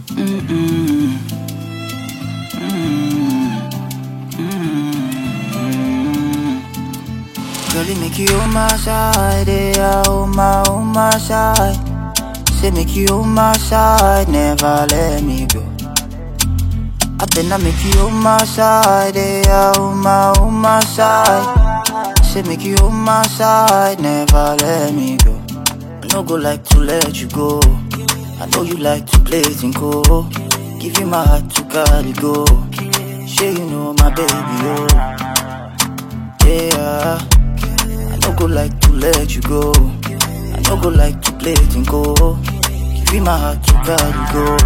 Mm-mm. Girl, it make you on my side, yeah, on my, on my side. Say make you on my side, never let me go. I better make you on my side, yeah, on my, on my side. Say make you on my side, never let me go. I no go like to let you go. I know you like to play tinko. Give you my heart to carry go. Sure you know my baby, oh. Yeah. I no go like to let you go. I no go like to play tinko. Give you my heart to carry go.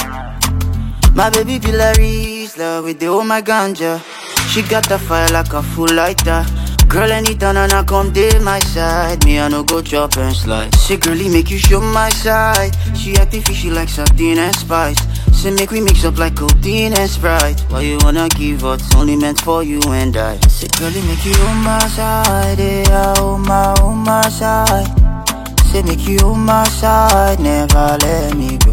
My baby Pilaris, love with the oh my ganja. She got the fire like a full lighter. Girl, anytime and I come to my side, me I no go chop and slide. Say, girlie, make you show my side. She acting fishy like sardine and spice. Say, make we mix up like codeine and sprite. Why you wanna give up? It's only meant for you and I. Say, girlie, make you on my side, yeah, on my, on my side. Say, make you on my side, never let me go.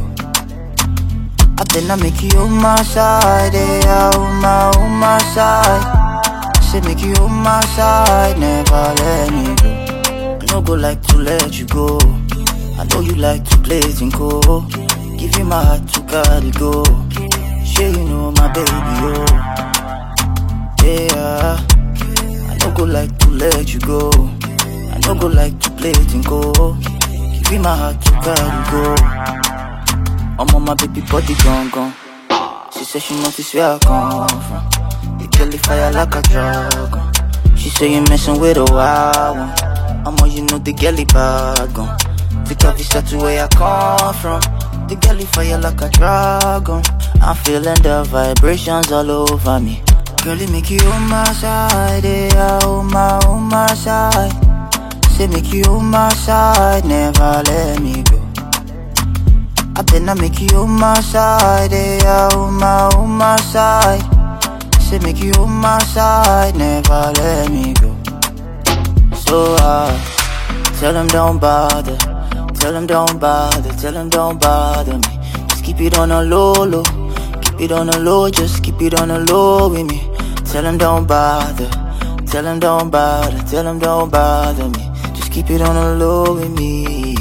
I better make you on my side, yeah, on my, on my side. Say make you on my side, never let me go. I no go like to let you go. I know you like to play tinko. Give you my heart to carry go. Sure you know my baby, oh. Yeah. I no go like to let you go. I no go like to play tinko. Give you my heart to carry go. I'm on my baby body gone gone. She said she noticed where I come from. The girl fire like a dragon. She say you messing with a wild one. I'm on you know the girl bad gone. Pick up visa to where I come from. The girl fire like a dragon. I'm feeling the vibrations all over me. Girl, it make you on my side, yeah, on my, on my side. Say make you on my side, never let me go. I better make you on my side, yeah, on my, on my side. Say make you on my side, never let me go. So uh, tell them don't bother, tell them don't bother, tell them don't bother me. Just keep it on a low, low, keep it on a low, just keep it on a low with me. Tell them don't bother, tell them don't bother, tell them don't bother me. Just keep it on a low with me.